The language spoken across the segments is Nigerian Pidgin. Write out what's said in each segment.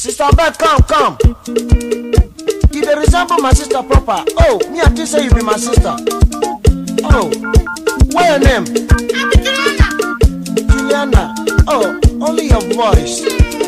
sister beth come come you dey resemble my sister proper oh me i think say you be my sister oh what your name juliana oh only your voice.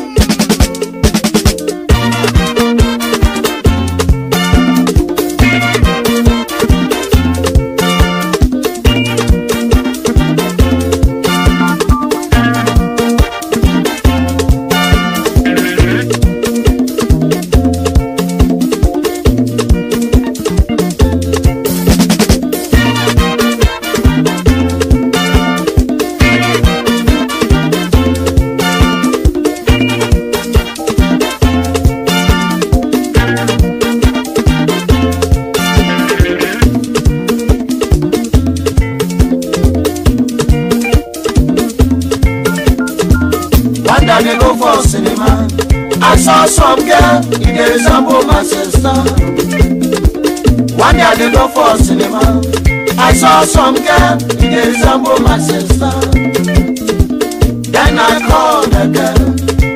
One day they go for cinema. I saw some girl, he dey resemble my sister. One day they go for cinema. I saw some girl, he dey resemble my sister. Then I called the girl.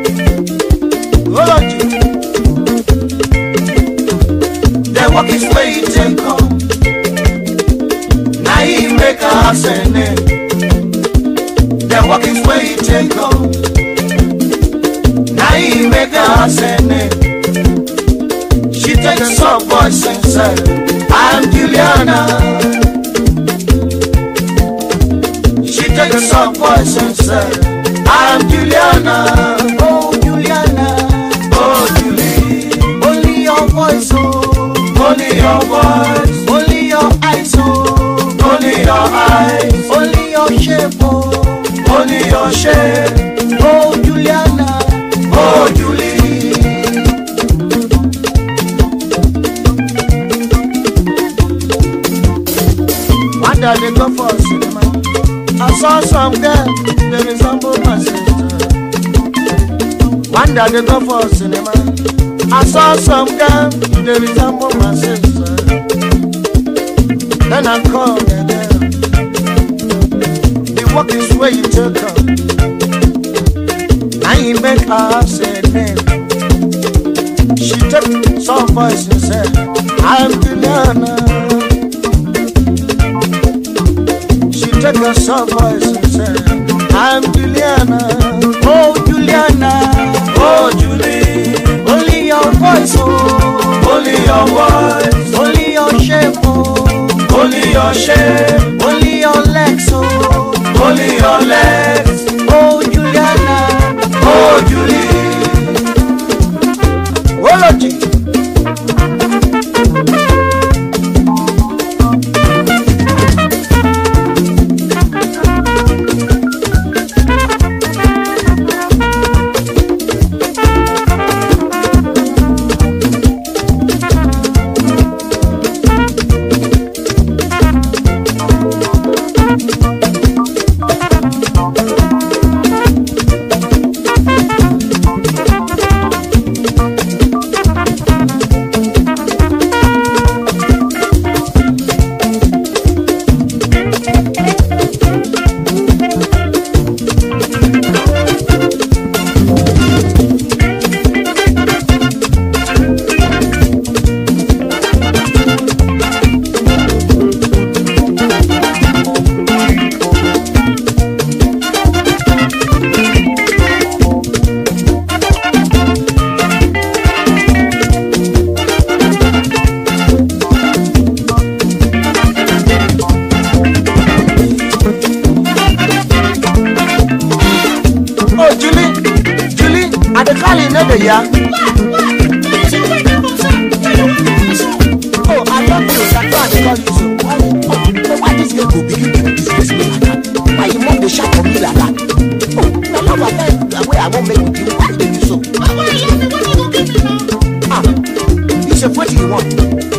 Hold you. Then walk his way, he take come. Now he make her have say name. Then walk his way, he take come. Now he make her say name. She takes some voice and said, I'm Juliana. She takes some voice and said, I'm Juliana. Oh, Juliana. Oh, Julie. Only your voice, oh. Only your voice. Only your eyes, oh. Only your eyes. Only your shape, oh. Only your shape. Oh, Juliana. Oh, Julie. One day they go for cinema. I saw some girl, they resemble my sister. One day they go for cinema. I saw some girl, they resemble my sister. Then I called the girl. The walk is where you take her. Now you make her say name. She took some voice and said, I'm Juliana. She took her some voice and said, I'm Juliana. Oh, Juliana. Oh, Julie. Only your voice, oh. Only your voice. Only your shape, oh. Only your shape. Only your legs, oh. Only your legs. Oh, Juliana. Oh, Julie. Ology. Oh, Julie, Julie, I dey call you, no dey ya. Oh, I love you, that's why I dey call you so. Oh, why this girl go begin to disgrace me like that? Why you mom dey shout for me like that? Oh, na love affair the way I wan make with you, why you dey do so? Ah, you say wetin you want?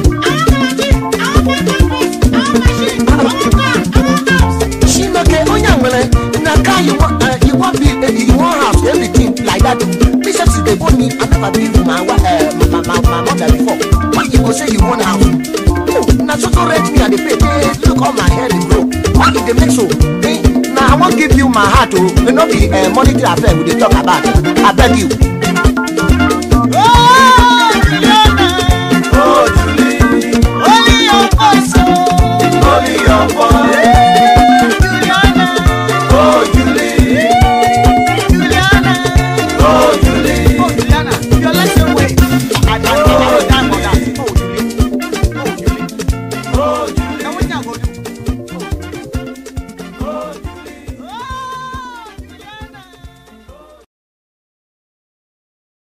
Chineke onye nwere na car you want, uh, you want be, uh, you want house, everything like that. Me say since they born me, I never been with my, wa- uh, my, my, my mother before. Why you go say you want house? Oh, na so so rent me and they pay. Hey, look how my hair dey grow. Why you dey make so? Hey, na I wan give you my heart oh, e no be uh, monetary affair we dey talk about. I beg you.